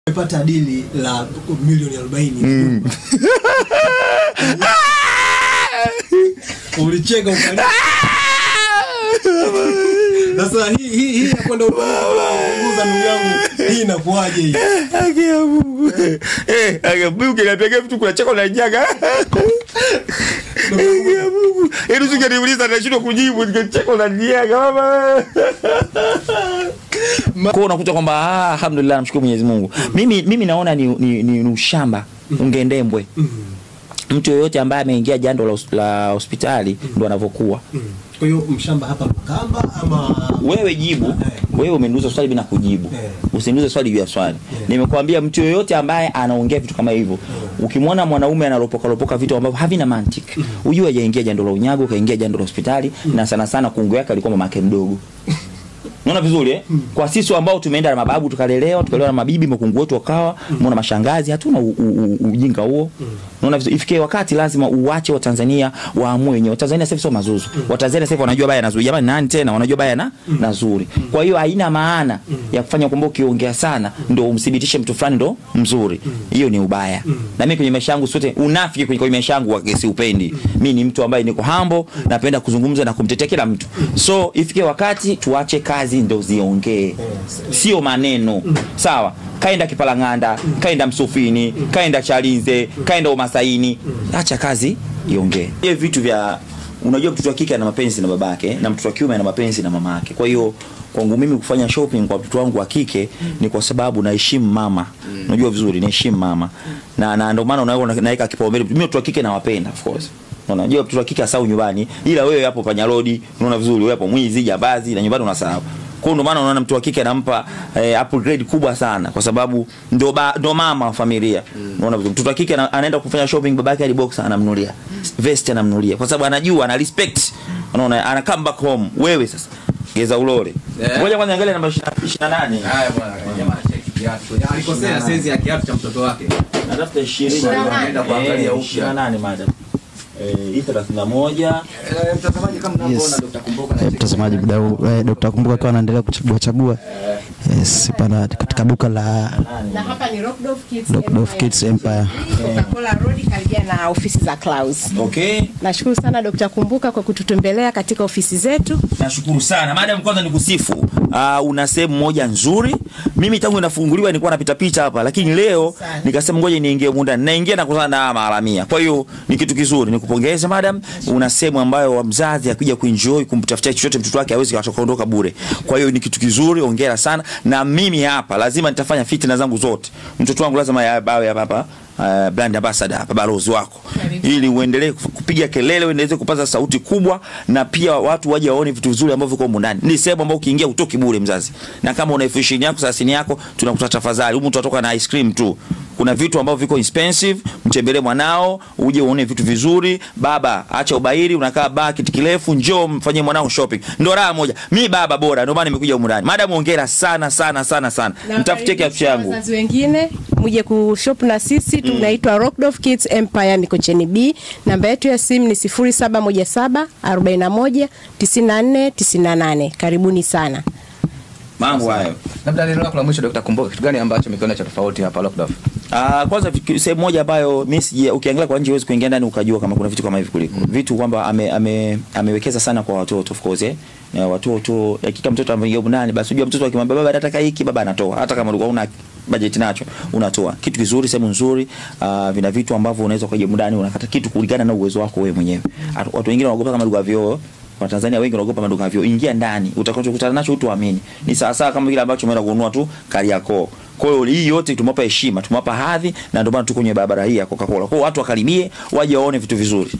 umepata dili la milioni 40 ulicheka ukalia sasa hii hii hii ya kwenda kupunguza ndugu yangu hii inakuwaje hii Haki ya Mungu. Eh, haki ya Mungu kinapiga vitu kunacheka unajaga. Haki ya Mungu. Yaani usingeniuliza nashindwa kujibu ningecheka unajaga mama. Kwa unakuta kwamba ah, alhamdulillah namshukuru Mwenyezi Mungu. Mimi mimi naona ni ni, ni, ni ushamba ungendembwe. Mtu yoyote ambaye ameingia jando la, hos- la hospitali ndo anavyokuwa. kwa hiyo mshamba hapa Lukamba ama wewe jibu wewe umeniuliza swali bila kujibu Eh. usiniulize swali juu ya swali nimekwambia mtu yoyote ambaye anaongea vitu kama hivyo ukimwona mwanaume analopoka lopoka vitu ambavyo havina mantiki ujue hajaingia jando la unyago kaingia jando la hospitali na sana sana kungu yake alikuwa mamake mdogo Unaona vizuri eh? Kwa sisi ambao tumeenda na mababu tukalelewa, tukalelewa na mabibi, makungu wetu wakawa, mbona mashangazi, hatuna u- u- u- ujinga huo. Unaona vizuri, ifike wakati lazima uwache Watanzania waamue wenyewe. Watanzania sasa hivi sio mazuri. Watanzania sasa hivi wanajua baya na zuri. Jamani nani tena wanajua baya na na zuri. Kwa hiyo haina maana ya kufanya kwamba ukiongea sana ndio umthibitishe mtu fulani ndo mzuri. Hiyo ni ubaya. Na mimi kwenye maisha yangu sote unafiki kwenye kwenye maisha yangu wake siupendi. Mimi ni mtu ambaye niko humble, napenda kuzungumza na kumtetea kila mtu. So ifike wakati tuache kazi ndo ziongee, sio maneno. Sawa, kaenda Kipalang'anda, kaenda Msufini, kaenda Chalinze, kaenda Umasaini, acha kazi iongee. Hiyo vitu vya unajua, mtoto wa kike ana mapenzi na babake na mtoto wa kiume ana mapenzi na mamake. Kwa hiyo kwangu mimi kufanya shopping kwa mtoto wangu wa kike ni kwa sababu naheshimu mama. Unajua vizuri, naheshimu mama na, na ndio maana unaona naweka kipaumbele. Mimi watoto wa kike nawapenda of course Unaona, unajua mtoto wa kike asau nyumbani, ila wewe hapo panyarodi, unaona vizuri, wewe hapo mwizi, jambazi na nyumbani unasahau. Kwa hiyo ndio maana unaona mtu wa kike anampa eh, upgrade kubwa sana kwa sababu ndo ba, ndo mama wa familia. Unaona vizuri. Mtoto wa kike ana- anaenda kufanya shopping, babake hadi boxer anamnunulia. Vest anamnunulia kwa sababu anajua ana respect. Unaona, ana come back home. Wewe sasa geza ulole. Eh. Ngoja kwanza angalia namba 28. Haya bwana, jamaa cheki kiatu. Alikosea saizi ya kiatu cha mtoto wake. Natafuta 20. Anaenda kuangalia upya. 28 madam. Eh, hii 31. Eh, Mtazamaji kama mnavyoona Yes. Dr. Kumbuka na Eh, mtazamaji mdau eh, Dr. Kumbuka akiwa anaendelea kuchagua chagua yes, pana katika duka la na hapa ni Rockdove Kids Rockdove Kids Empire. Coca-Cola Road karibia na ofisi za Clouds. Okay. Nashukuru sana Dr. Kumbuka kwa kututembelea katika ofisi zetu. Nashukuru sana. Madam, kwanza nikusifu. Uh, una sehemu moja nzuri. Mimi tangu inafunguliwa nilikuwa napita pita hapa, lakini leo Sana. nikasema ngoja niingie humu ndani. Naingia na kukutana na maharamia. Kwa hiyo ni kitu kizuri. Nikupongeze madam. Una sehemu ambayo wa mzazi akija kuenjoy kumtafutia chochote mtoto wake hawezi kuondoka bure. Kwa hiyo ni kitu kizuri. Hongera sana. Na mimi hapa lazima nitafanya fitina zangu zote. Mtoto wangu lazima ya- awe hapa hapa. Uh, brand ambassador hapa balozi wako ili uendelee kuf- kupiga kelele uendelee kupaza sauti kubwa na pia watu waje waone vitu vizuri ambavyo viko humu ndani ni sehemu ambayo ukiingia utoki bure mzazi na kama una elfu ishirini yako thelathini yako tunakuta tafadhali humu tutatoka na ice cream tu kuna vitu ambavyo viko expensive mtembelee mwanao uje uone vitu vizuri baba acha ubairi unakaa baa kiti kirefu njoo mfanyie mwanao shopping ndo raha moja mi baba bora ndio maana nimekuja humu ndani madam ongera sana sana sana sana mtafutie kiatu changu Wazazi wengine muje kushop na sisi tunaitwa Rockdove Kids Empire Mikocheni B. Namba yetu ya simu ni 0717 41 94 98. Karibuni sana. mambo hayo Labda neno lako la mwisho Dr. Kumbuka, kitu gani ambacho umekiona cha tofauti hapa Lockdown? Ah, kwanza viki- sehemu moja ambayo mimi sije ukiangalia kwa nje huwezi kuingia ndani ukajua kama kuna vitu kama hivi kuliko. Vitu kwamba ame, ame, amewekeza sana kwa watoto of course eh. Na watoto hakika mtoto ameingia huko ndani basi unajua mtoto akimwambia baba nataka hiki baba anatoa hata kama ulikuwa una budget nacho unatoa. Kitu kizuri sehemu nzuri uh, vina vitu ambavyo unaweza kuja ndani unakata kitu kulingana na uwezo wako wewe mwenyewe. Atu- Watu wengine wanaogopa kama duka vyoo Watanzania wengi wanaogopa maduka vyo. Ingia ndani, utakachokutana nacho utuamini. Ni sawa sawa kama kile ambacho umeenda kununua tu Kariakoo. Kwa hiyo hii yote tumewapa heshima, tumewapa hadhi na ndio maana tuko kwenye barabara hii ya Coca-Cola. Kwa hiyo watu wakaribie, waje waone vitu vizuri.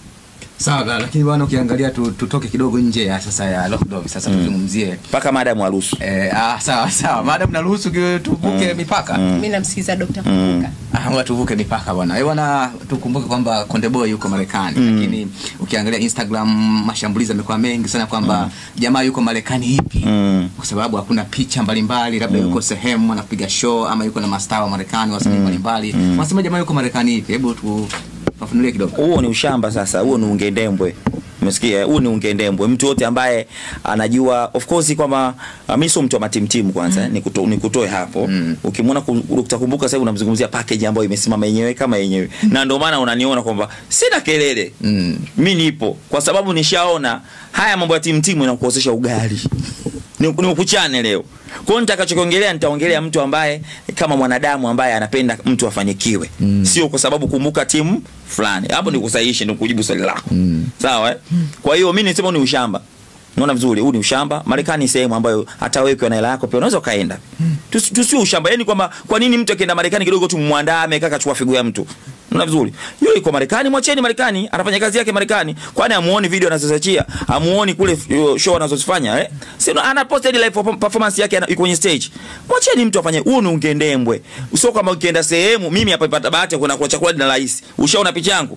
Sawa, lakini bwana ukiangalia tu, tutoke kidogo nje ya sasa ya Lockdown sasa tuzungumzie Mpaka madam haruhusu. Eh, ah, sawa sawa. Madam naruhusu ki- tuvuke mipaka. Mimi namsikiza Dr. Kumbuka. Ah, ngoja tuvuke mipaka bwana. Eh, bwana tukumbuke kwamba Konde Boy yuko Marekani lakini ukiangalia Instagram mashambulizi yamekuwa mengi sana kwamba jamaa yuko Marekani ipi? Mm. Kwa sababu hakuna picha mbalimbali labda yuko sehemu anapiga show ama yuko na mastaa wa Marekani wasanii mbalimbali. Wanasema jamaa yuko Marekani ipi? Hebu tu fafanulie kidogo. Huo ni ushamba sasa, huo ni ungendembwe. umesikia eh? huu ni ungendembwe mtu yote ambaye anajua of course kwamba uh, mimi sio mtu wa matimtimu kwanza mm. nikuto, nikutoe hapo mm. ukimwona ku- utakumbuka sasa hivi unamzungumzia package ambayo imesimama yenyewe kama yenyewe na ndio maana unaniona kwamba sina kelele Mm. mi nipo kwa sababu nishaona haya mambo ya timtimu inakuozesha ugali ni, ni ukuchane leo kwa hiyo nitakachokiongelea nitaongelea mtu ambaye kama mwanadamu ambaye anapenda mtu afanikiwe mm. sio kwa sababu kumbuka timu fulani hapo ni kusahihisha ni kujibu swali lako mm. sawa eh? kwa hiyo mi nisema huu ni ushamba naona vizuri huu ni ushamba marekani ni sehemu ambayo hata wewe ukiwa na hela yako pia unaweza ukaenda Tusi- tusio ushamba yani kwamba kwa nini mtu akienda marekani kidogo tu mwandaa amekaa kachukua figo ya mtu Unaona vizuri yule yuko marekani mwacheni marekani anafanya kazi yake marekani kwani amuoni video anazoziachia amuoni kule uh, show anazozifanya eh si ana posted live perform- performance yake ana- yuko kwenye stage mwacheni mtu afanye huu ni ungendembwe sio kama ukienda sehemu mimi hapa ipata bahati ya kwenda kwa chakula na rais ushaona picha yangu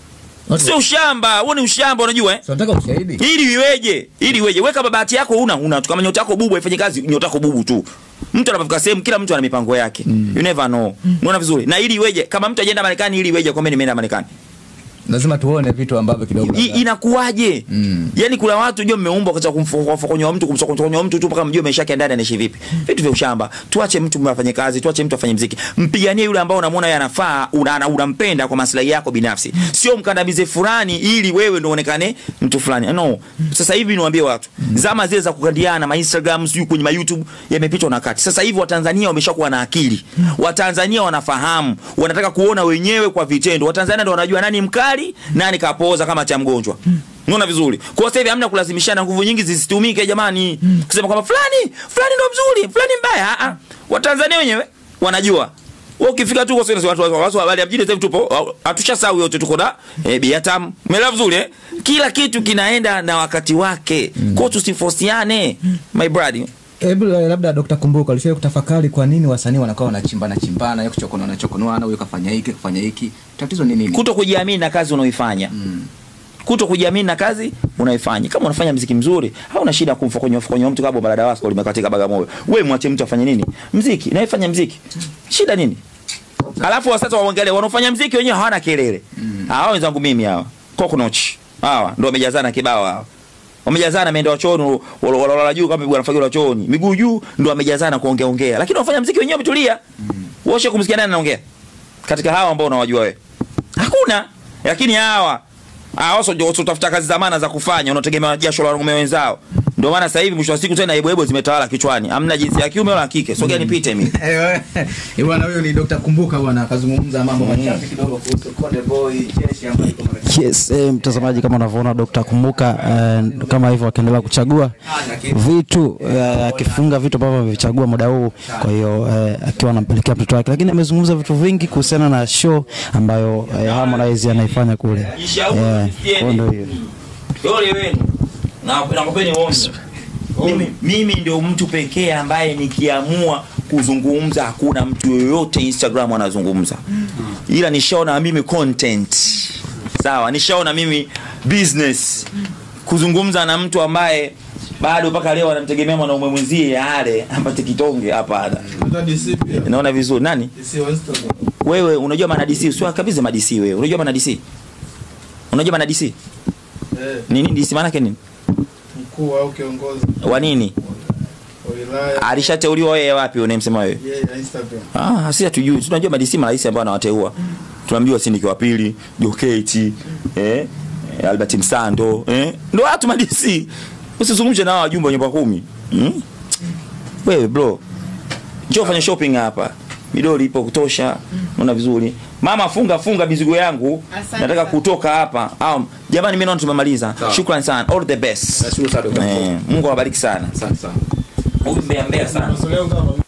sio ushamba huo ni ushamba unajua eh So nataka ushahidi. ili iweje ili iweje weka bahati yako una una tu kama nyota yako bubu ifanye kazi nyota yako bubu tu mtu anapofika sehemu kila mtu ana mipango yake mm. you never know unaona vizuri na ili iweje kama mtu ajaenda Marekani ili iweje kwamba nimeenda Marekani Lazima tuone vitu ambavyo kidogo. I, labda- inakuwaje Mm. yani kuna watu jua mmeumbwa katika kumfokonyoa mtu kumsokonyoa mtu tu mpaka mjue maisha yake ya ndani anaishi vipi vitu vya ushamba tuache mtu afanye kazi tuache mtu afanye mziki mpiganie yule ambao unamwona yeye anafaa una- ana- unampenda kwa maslahi yako binafsi sio mkandamize fulani ili wewe ndio uonekane mtu fulani no sasa hivi niwaambie watu zama zile za kukandiana ma Instagram sijui kwenye ma YouTube yamepitwa na wakati sasa hivi watanzania wameshakuwa na akili watanzania wanafahamu wanataka kuona wenyewe kwa vitendo watanzania ndio wanajua nani mkali nani kapooza kama cha mgonjwa Unaona vizuri. Kwa sasa hivi hamna kulazimishana nguvu nyingi zisitumike jamani. Kusema kwamba fulani, fulani ndo mzuri, fulani mbaya. Ah ah. Watanzania wenyewe wanajua. Wewe ukifika tu kwa sasa watu watu watu habari ya mjini sasa hivi tupo hatushasahau yote tuko na eh, biatam. Umeelewa vizuri eh? Kila kitu kinaenda na wakati wake. Kwa hiyo tusifosiane my brother. Hebu eh, labda Dr. Kumbuka alishawahi kutafakari kwa nini wasanii wanakuwa wanachimbana chimbana, yuko chokono na chokonoana, huyo kafanya hiki, kafanya hiki. Tatizo ni nini? Kuto kujiamini na kazi unaoifanya. Mm. kuto kujiamini na kazi unaifanya. Kama unafanya mziki mzuri, hauna shida kumfokonyoa fokonyoa mtu kama balada wako limekatika Bagamoyo. Wewe mwache mtu afanye nini? Mziki, na ifanya mziki. Shida nini? Alafu wa sasa waangalie wanaofanya mziki wenyewe hawana kelele. Hao wenzangu mimi hawa. Coconut. Hawa ndio wamejazana kibao hawa. Wamejazana meenda chooni walala juu kama bwana fagio la chooni. Miguu juu ndio wamejazana kuongea ongea. Lakini wanafanya mziki wenyewe wametulia. Washe kumsikia nani anaongea? Katika hawa ambao unawajua wewe. Hakuna. Lakini hawa Ah, wao ndio utafuta kazi za maana za kufanya, unategemea jasho la wanaume wenzao. Ndio maana sasa hivi mwisho wa siku tena ebo zimetawala kichwani. Hamna jinsi ya kiume wala kike. Sogea nipite mimi. Eh, bwana huyo ni Dr. Kumbuka bwana akazungumza mambo machache kidogo kuhusu Konde Boy, Cheshi ambayo iko Marekani. Yes, eh, mtazamaji kama unavyoona Dr. Kumbuka eh, kama hivyo akiendelea kuchagua vitu eh, akifunga vitu ambavyo amevichagua muda huu, kwa hiyo eh, akiwa anampelekea mtoto wake, lakini amezungumza vitu vingi kuhusiana na show ambayo eh, Harmonize anaifanya kule. Eh, kwa ndio hiyo. Ole wenu. Na nakupeni ombi. Mimi mimi ndio mtu pekee ambaye nikiamua kuzungumza hakuna mtu yoyote Instagram anazungumza. Ila nishaona mimi content. Sawa, nishaona mimi business kuzungumza na mtu ambaye bado mpaka leo anamtegemea mwanaume mwenzie ale apate kitonge hapana. Hata DC pia. Naona vizuri nani? DC wa Instagram. Wewe unajua maana DC sio kabisa ma DC wewe. Unajua maana DC? Unajua maana DC? Eh, Nini DC maana yake nini? mkuu au kiongozi Wa nini? wa wilaya Alishateuliwa yeye wapi unayemsema wewe? yeye ya Instagram. Ah, sisi hatujui. Tunajua madisi marais ambao anawateua. Tunamjua Sindiki wa pili, Joketi, eh, eh, Albert Msando, eh. Ndio watu madisi. Usizungumze na hao wajumbe wa nyumba kumi. Hmm? Wewe bro. Njoo fanya shopping hapa. Midoli ipo kutosha. Unaona vizuri. Mama funga funga mizigo yangu. Asante Nataka sana. kutoka hapa. Au jamani mimi naona tumemaliza. Sawa. Shukrani sana. All the best. Nashukuru sana Dr. Eh, Mungu awabariki sana. Asante sana. Huyu mbea mbea sana. Maswali yangu kama